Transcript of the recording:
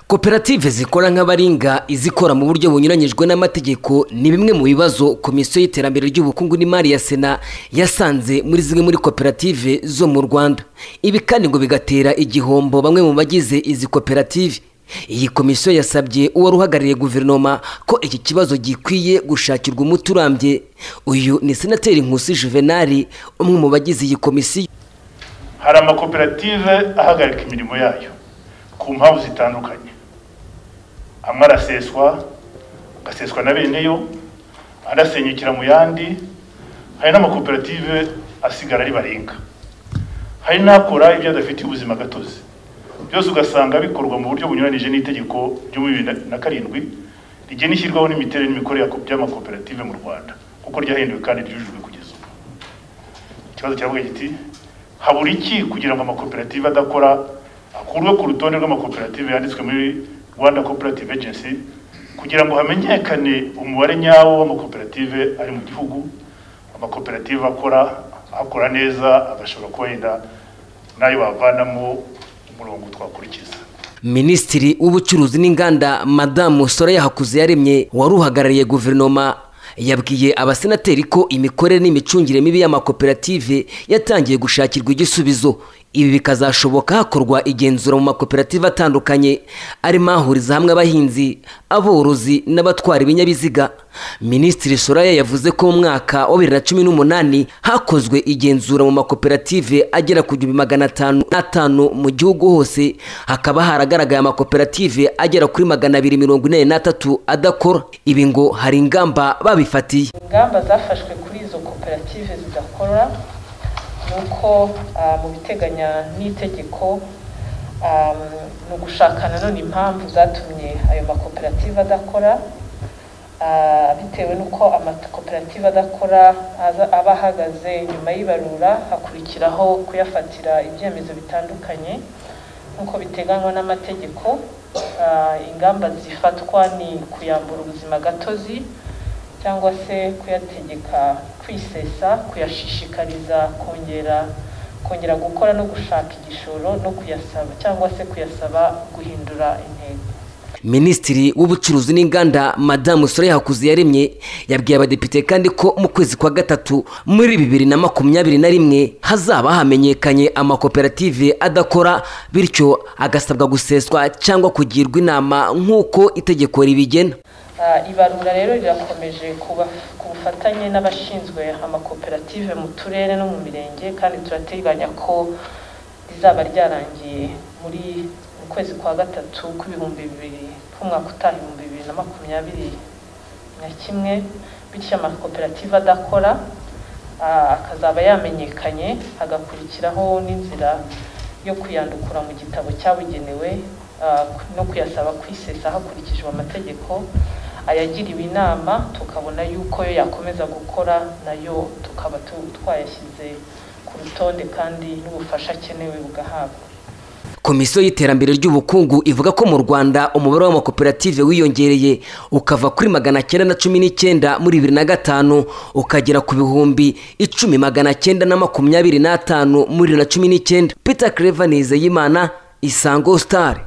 koperative zikora nk'abaringa izikora mu buryo bunyuranyijwe n'amategeko ni bimwe mu bibazo komisiyo y'iterambere ry'ubukungu n'imari ya sena yasanze muri zimwe muri koperative zo mu rwanda ibi kandi ngo bigatera igihombo bamwe mu bagize izi koperative iyi komisiyo yasabye uwari uhagarariye guverinoma ko iki kibazo gikwiye gushakirwa umuti urambye uyu ni senateri nkusi juvenali umwe mu bagize iyi komisiyo hari amakoperative ahagarika imirimo yayo ku mpamvu zitandukanye amwe araseswa agaseswa na bene yo andi asenyukira mu yandi hari n'amakoperative asigara ari barenga hari n'akora ibyo adafitiye ubuzima gatozi byose ugasanga bikorwa mu buryo bunyuranije n'itegeko ryo muri bibiri na karindwi rigena ishyirwaho n'imiterere n'imikorere by'amakoperative mu rwanda kuko ryahinduwe kandi ryujujwe kugeza ubu ikibazo cyavuga giti habura iki kugira ngo amakoperative adakora akurwe ku rutonde rw'amakoperative yanditswe muri rwanda cooperative agency kugira ngo hamenyekane umubare nyawo w'amakoperative ari mu gihugu amakoperative akora akora neza agashobora kuba yenda n'ayo bavanamo umurongo twakurikiza minisitiri w'ubucuruzi n'inganda madamu soraya hakuze yaremye wari uhagarariye guverinoma yabwiye abasenateri ko imikorere n'imicungire mibi y'amakoperative yatangiye gushakirwa igisubizo ibi bikazashoboka hakorwa igenzura mu makoperative atandukanye arimo ahuriza hamwe abahinzi aborozi n'abatwara ibinyabiziga minisitiri soraya yavuze ko mu mwaka wa bibiri na cumi n'umunani hakozwe igenzura mu makoperative agera ku gihumbi magana atanu n'atanu mu gihugu hose hakaba haragaragaye amakoperative agera kuri magana abiri mirongo inani n'atatu adakora ibi ngo hari ingamba babifatiye ingamba zafashwe kuri izo koperative zidakora uko mu biteganya n'itegeko ni ugushakana none impamvu zatumye ayo makoperative adakora bitewe n'uko amakoperative adakora aba ahagaze nyuma y'ibarura hakurikiraho kuyafatira ibyemezo bitandukanye nk'uko biteganywa n'amategeko ingamba zifatwa ni kuyambura ubuzima gatozi cyangwa se kuyategeka kwisesa kuyashishikariza kongera kongera gukora no gushaka igishoro no kuyasaba cyangwa se kuyasaba guhindura intego minisitiri w'ubucuruzi n'inganda madamu sore hakuzi yaremye yabwiye abadepite kandi ko mu kwezi kwa gatatu muri bibiri na makumyabiri na rimwe hazaba hamenyekanye amakoperative adakora bityo agasabwa guseswa cyangwa kugirwa inama nk'uko itegeko ribigena ibarura rero rirakomeje ku bufatanye n'abashinzwe amakoperative mu turere no mu mirenge kandi turateganya ko rizaba ryarangiye muri mu kwezi kwa gatatu kw'ibihumbi bibiri k'umwaka utaha ibihumbi bibiri na makumyabiri na kimwe bityo amakoperative adakora akazaba yamenyekanye hagakurikiraho n'inzira yo kuyandukura mu gitabo cyabugenewe no kuyasaba kwisesa hakurikijwe amategeko ayagiriwe inama tukabona yuko yo yakomeza gukora nayo tukaba twayashyize ku rutonde kandi n'ubufasha akenewe bugahabwa komisiyo y'iterambere ry'ubukungu ivuga ko mu rwanda umubare w'amakoperative wiyongereye ukava kuri magana cyenda na cumi n'icyenda muri bibiri na gatanu ukagera ku bihumbi icumi magana cyenda na makumyabiri n'atanu muri bibiri na cumi n'icyenda peter clever nizeyimana isango star